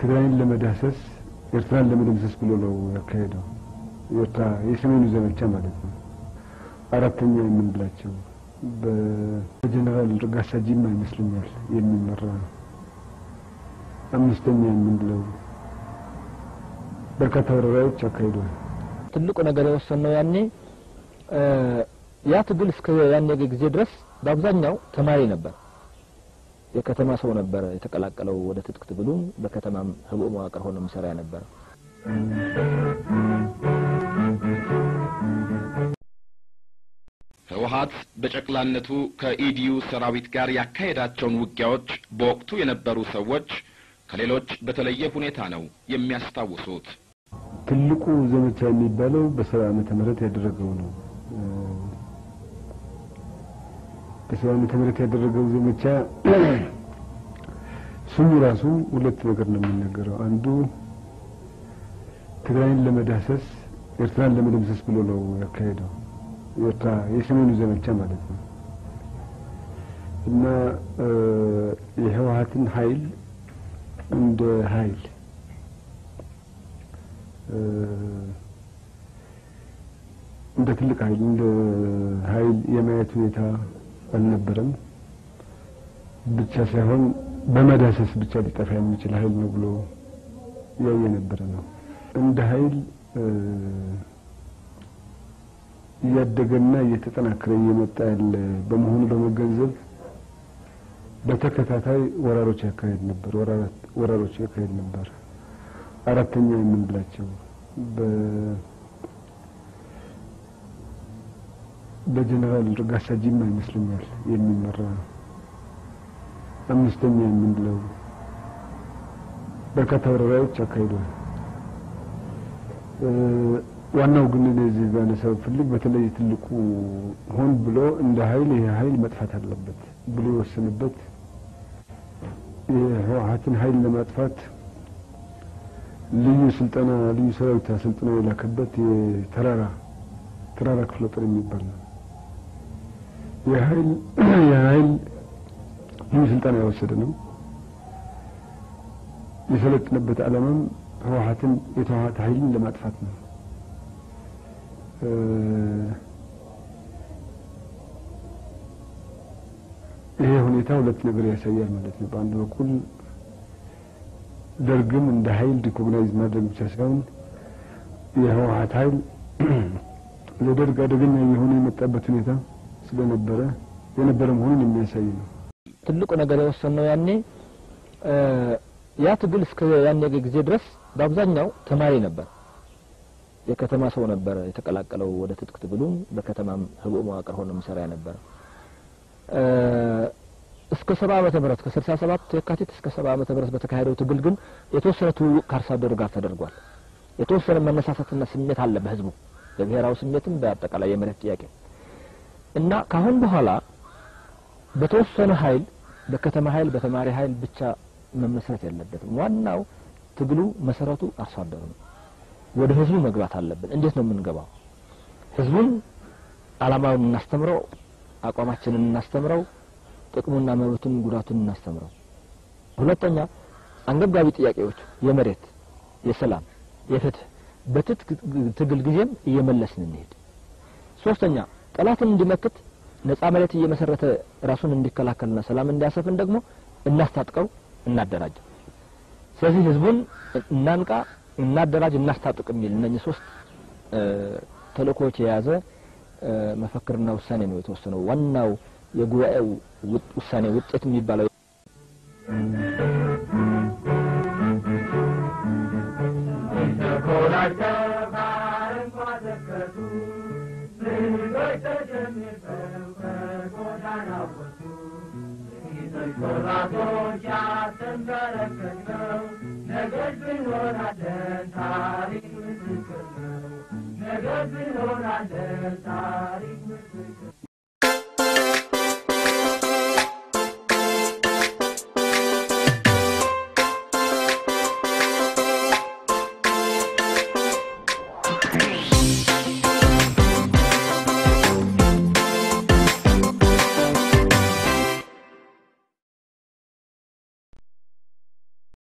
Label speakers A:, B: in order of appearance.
A: ትግራይን ለመዳሰስ ኤርትራን ለመደምሰስ ብሎ ነው ያካሄደው። ኤርትራ የሰሜኑ ዘመቻ ማለት ነው። አራተኛ የምንላቸው በጀነራል ረጋሳ ጂማ ይመስለኛል የሚመራ ነው። አምስተኛ የምንለው በርካታ ወረራዎች አካሂደዋል።
B: ትልቁ ነገር የወሰነው ያኔ ያ ትግል እስከ ያኔ ጊዜ ድረስ በአብዛኛው ተማሪ ነበር። የከተማ ሰው ነበረ የተቀላቀለው ወደ ትጥቅ ትግሉም በከተማም ህቡዕ መዋቅር ሆኖ የሚሰራ ነበር።
C: ህወሀት በጨቅላነቱ ከኢዲዩ ሰራዊት ጋር ያካሄዳቸውን ውጊያዎች በወቅቱ የነበሩ ሰዎች ከሌሎች በተለየ ሁኔታ ነው የሚያስታውሱት።
A: ትልቁ ዘመቻ የሚባለው በሰባ ዓመተ ምህረት ያደረገው ነው። በሰባ ዓመተ ምህረት ያደረገው ዘመቻ ስሙ ራሱ ሁለት ነገር ነው የሚነገረው። አንዱ ትግራይን ለመዳሰስ ኤርትራን ለመደምሰስ ብሎ ነው ያካሄደው። ኤርትራ የሰሜኑ ዘመቻ ማለት ነው እና የህወሀትን ኃይል እንደ ኃይል እንደ ትልቅ ኃይል እንደ ኃይል የማየት ሁኔታ አልነበረም። ብቻ ሳይሆን በመዳሰስ ብቻ ሊጠፋ የሚችል ኃይል ነው ብሎ ያየ ነበረ ነው። እንደ ኃይል እያደገና እየተጠናከረ እየመጣ ያለ በመሆኑ በመገንዘብ በተከታታይ ወራሮች ያካሄድ ነበር ወራሮች ያካሄድ ነበር። አራተኛ የምንላቸው በጀነራል ረጋሳ ጂማ ይመስለኛል የሚመራ አምስተኛ የምንለው በርካታ ወረራዎች አካሂዷል። ዋናው ግን እዚህ ባነሳው ፍልግ በተለይ ትልቁ ሆን ብሎ እንደ ኃይል ይሄ ኃይል መጥፋት አለበት ብሎ የወሰነበት የህወሀትን ኃይል ለማጥፋት ልዩ ስልጠና ልዩ ሰራዊት አሰልጥኖ የላከበት የተራራ ተራራ ክፍለ ጦር የሚባል ነው። የኃይል የኃይል ልዩ ስልጠና የወሰደ ነው። የሰለጥነበት ዓላማም ህወሀትን የተዋሀት ኃይልን ለማጥፋት ነው። ይሄ ሁኔታ ሁለት ነገር ያሳያል ማለት ነው። በአንድ በኩል ደርግም እንደ ኃይል ሪኮግናይዝ ማድረግ ብቻ ሳይሆን የህወሀት ኃይል ለደርግ አደገኛ የሆነ የመጣበት ሁኔታ ስለነበረ የነበረ መሆኑን የሚያሳይ ነው።
B: ትልቁ ነገር የወሰነው ያኔ ያ ትግል እስከ ያኔ ጊዜ ድረስ በአብዛኛው ተማሪ ነበር። የከተማ ሰው ነበረ የተቀላቀለው ወደ ትጥቅ ትግሉም በከተማም ህቡዕ መዋቅር ሆኖ የሚሰራ ነበር። እስከ ሰባ ዓመተ ምህረት ከስልሳ ሰባት የካቲት እስከ ሰባ ዓመተ ምህረት በተካሄደው ትግል ግን የተወሰነ ትውውቅ ከአርሶ አደሩ ጋር ተደርጓል። የተወሰነ መነሳሳትና ስሜት አለ በህዝቡ በብሔራዊ ስሜትም በአጠቃላይ የመሬት ጥያቄ እና ካሁን በኋላ በተወሰነ ኃይል በከተማ ኃይል በተማሪ ኃይል ብቻ መመስረት የለበትም። ዋናው ትግሉ መሰረቱ አርሶ አደሩ ነው። ወደ ህዝቡ መግባት አለብን። እንዴት ነው የምንገባው? ህዝቡን አላማውን እናስተምረው፣ አቋማችንን እናስተምረው፣ ጥቅሙና መብቱን ጉዳቱን እናስተምረው። ሁለተኛ አንገብጋቢ ጥያቄዎች የመሬት፣ የሰላም፣ የፍትህ በትጥቅ ትግል ጊዜም እየመለስን እንሄድ። ሶስተኛ ጠላትን እንዲመክት ነጻ መሬት እየመሰረተ ራሱን እንዲከላከልና ሰላም እንዲያሰፍን ደግሞ እናስታጥቀው፣ እናደራጀው። ስለዚህ ህዝቡን እናንቃ፣ እናደራጅ፣ እናስታጥቅ የሚል እነኚህ ሶስት ተልእኮዎች የያዘ መፈክርና ውሳኔ ነው የተወሰነው። ዋናው የጉባኤው ውሳኔ ውጤት የሚባለው
D: ነገድ ብንሆናለን ታሪክ ምስክር ነው። ነገድ ብንሆናለን ታሪክ ምስክር